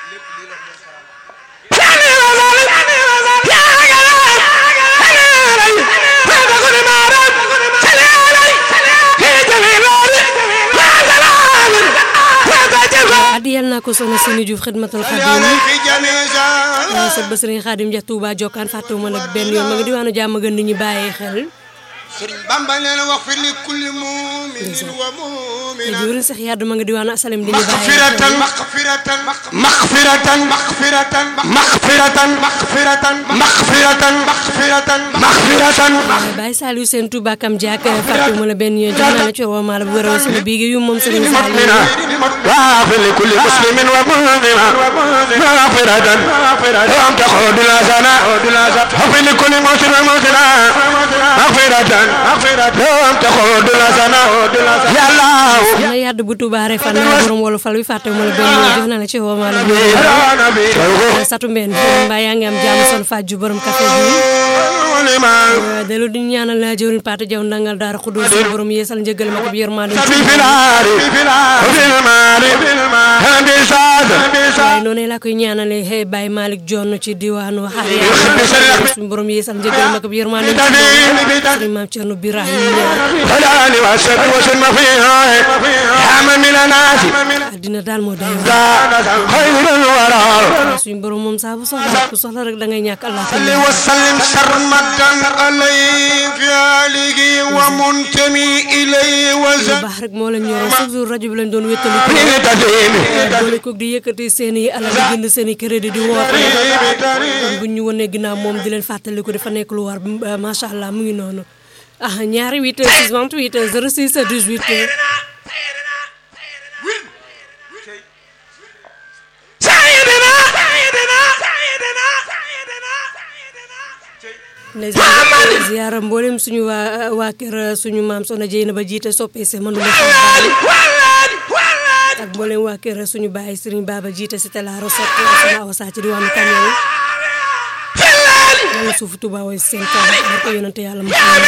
adiyal naa ko soxna Sini Diouf xidmatul xadim sët ba sëriñ xadim ja Touba jokkaan fàttewuma nag benn yoon ma nga diwaanu jàmm gën di ñu bàyyee xel sëriñ Bamba nee na wax fi li kulli muminin wa mumina jëwriñ sax yàddu ma nga diwaanu asalem di ñu bàyyee maxfiratan maxfiratan maxfiratan maxfiratan maxfiratan maxfiratan maxfiratan maxfiratan maxfiratan Baye Saliou seen Touba kam jaak fàttewuma la benn yoon jox naa la ci woo maa la bu wéral sama biigi yu moom sëriñ Saliou واغفر لكل مسلم ومؤمنا مغفرة يوم تخرج الحسنة واغفر لكل مسلم ومؤمنا مغفرة يوم تخرج الحسنة يا الله na yàdd bu Touba refan naa borom wolu fal wi fàttewuma la benn yoon jox naa la ci woo maa la bu wéral يا نبي satu mbeen mbaa yaa ngi am jàmm sol fàjju borom café bi ولما delu di ñaanal la jëwriñ Pata Jaw ndangal daara xudul sa borom yeesal njëgal ma ko bi yërmande في النار وفي المال هندي سعد waaye noonu laa koy ñaanale hey Baye Malick Jonn ci diwaanu xaar suñu borom yeesal njëgal ma ko bi yërmande sëriñ maam Cerno Birahim فلان وسد وسلم فيها حام من الناس àddina daal moo day خير الورى suñu borom moom saa bu soxla ku soxla rek da ngay ñàkk Allah صل وسلم سرمدا عليه في آله ومنتمي إليه lu وزن baax rek moo la ñoroon chaque jour rajo bi lañ doon wéttali ko تدين boole koog di yëkkati seen i alal di jënd seen i crédit di woote kon bu ñu wanee ginnaaw moom di leen fàttali ko dafa nekk lu war macha allah mu ngi noonu ah ñaari 8 6 28 06 18 سيدنا سيدنا سيدنا ndeysaan ziyaara mboolem suñu waa waa kër suñu maam Soxna Jeyna ba jiite soppee se mënu ma xam ak mboolem waa kër suñu baay Serigne Baba jiite si tela recette sama awa saa ci diwaanu Kañoon yàlla suufu Tuubaa way seen kaw war ko yonante yàlla mu xam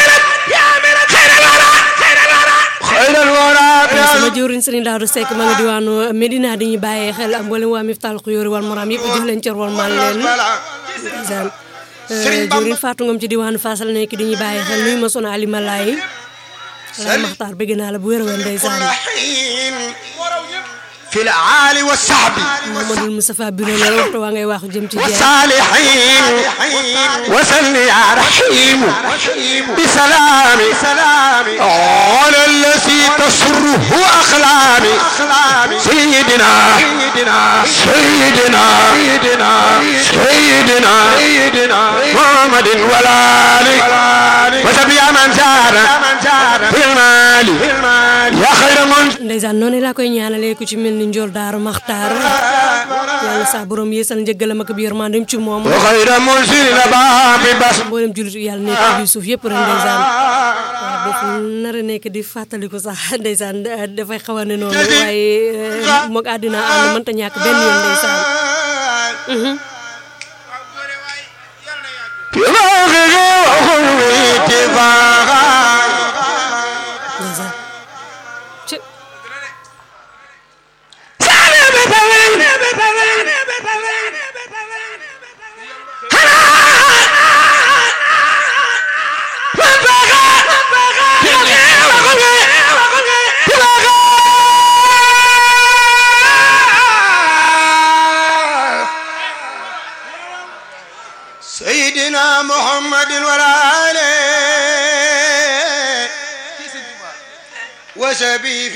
خير الورى sama jëwriñ Serigne Daouda Seck ma nga diwaanu Medina di ñu bàyyee xel ak mboolem waa Miftal Xuyóori wal Moram yëpp jox leen cër wal mal leen ndeysaan jëwriñ Fatou Ngom ci diwaanu Fassal nekk di ñu bàyyee xel nuyu ma sona Ali Malaay Laay Maxtaar bëgg naa la bu wér a wér ndeysaan الرحيم في العالي والصحب Mamadou Moustapha Biro la waxtu waa ngay waxu jëm ci jaay والصالحين وسل يا رحيم بسلام على الذي تسره أخلامي سيدنا سيدنا سيدنا محمد والآل وسبي من جار في المال يا خير من ndeysaan noonu laa koy ñaanalee ku ci mel ni Njool Daaru Maxtaar yàlla saa borom yeesal njëggalam ak bi yërmandeem ci moom وخير منزل باب بس mboolem jullit yàlla nekk bi suuf yëpp rek ndeysaan waaw daf nar a nekk di fàttaliku sax ndeysaan dafay xaw a ne noonu waaye moog àddina ànd mënta ñàkk benn yoon ndeysaan ndeysaan ci سيدنا محمد والآل وسبي